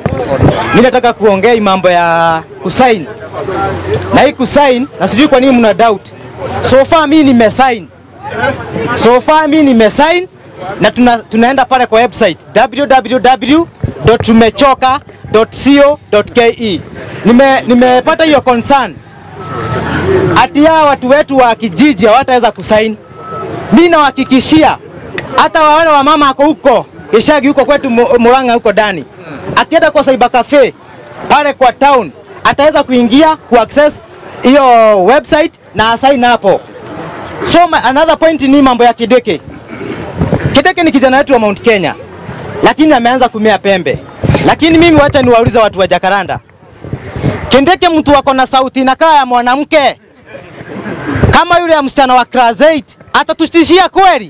Mimi nataka kuongea hii mambo ya kusign. Na hii kusign na sijui kwa nini mna doubt. So far mimi nimesign. So far mimi nimesign na tuna, tunaenda pale kwa website www.tumechoka.co.ke. Nime nimepata hiyo concern ati hawa watu wetu wa kijiji hawataweza kusaini. Mimi nawahakikishia hata wale wa mama ako huko Ishagi huko kwetu Mu- Murang'a huko ndani, akienda kwa cyber cafe pale kwa town ataweza kuingia ku access hiyo website na asign hapo. So ma- another point ni mambo ya Kideke. Kideke ni kijana wetu wa Mount Kenya, lakini ameanza kumea pembe. Lakini mimi wacha niwaulize watu wa Jakaranda, Kindeke mtu wako na sauti inakaa ya mwanamke kama yule ya msichana wa class 8 atatutishia kweli?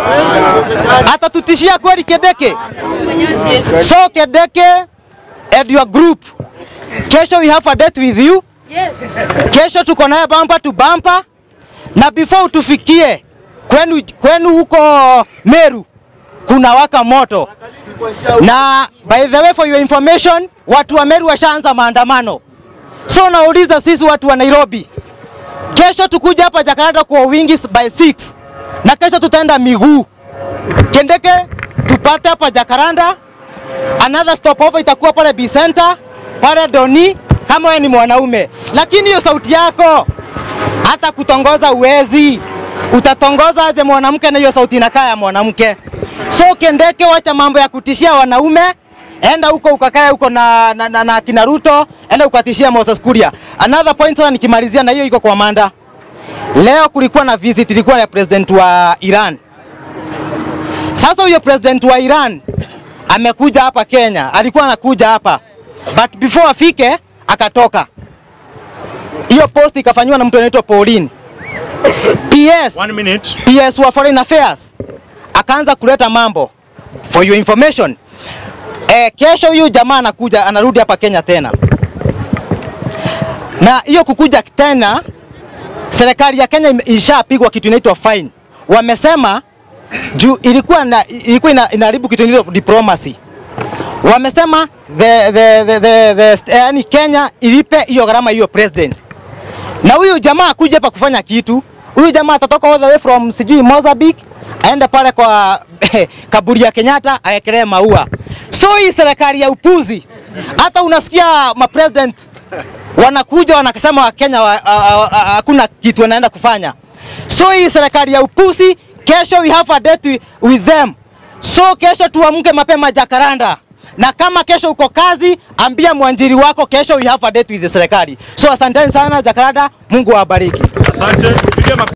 Atatutishia kweli Kedeke? So Kedeke and your group, kesho we have a date with you. Yes. Kesho tuko naye bumper to bumper, na before tufikie kwenu, kwenu huko Meru kuna waka moto, na by the way for your information, watu wa Meru washaanza maandamano. So nauliza sisi watu wa Nairobi, kesho tukuja hapa Jakarta kwa wingi by 6 na kesho tutaenda miguu Kendeke tupate hapa Jakaranda. Another stopover itakuwa pale B Center pale Doni, kama wewe ni mwanaume, lakini hiyo sauti yako hata kutongoza uwezi. Utatongoza aje mwanamke na hiyo sauti inakaa ya mwanamke? So Kendeke, wacha mambo ya kutishia wanaume, enda huko ukakae huko na, na, na, na kina Ruto, enda ukatishia Moses Kuria. Another point sasa, nikimalizia na hiyo iko kwa Manda. Leo kulikuwa na visit ilikuwa ya president wa Iran. Sasa huyo president wa Iran amekuja hapa Kenya, alikuwa anakuja hapa but before afike akatoka. Hiyo post ikafanywa na mtu anaitwa Pauline. PS, One minute. PS wa Foreign Affairs akaanza kuleta mambo. For your information, eh, kesho huyu jamaa anakuja anarudi hapa Kenya tena, na hiyo kukuja tena, serikali ya Kenya ime- ishapigwa kitu inaitwa fine. Wamesema juu ilikuwa na, ilikuwa ina, inaharibu kitu inaitwa diplomacy. Wamesema the, the, the, the, the, yani Kenya ilipe hiyo gharama hiyo president na huyu jamaa akuja hapa kufanya kitu. Huyu jamaa atatoka all the way from sijui Mozambique aende pale kwa kaburi ya Kenyatta awekelee maua. So hii serikali ya upuzi, hata unasikia ma president wanakuja wanasema Wakenya wa- a- a- a- hakuna kitu wanaenda kufanya. So hii serikali ya upuzi, kesho we have a date with them. So kesho tuamke mapema Jakaranda, na kama kesho uko kazi, ambia mwanjiri wako kesho we have a date with the serikali. So asanteni sana Jakaranda, Mungu awabariki. Asante. Pigia makofi.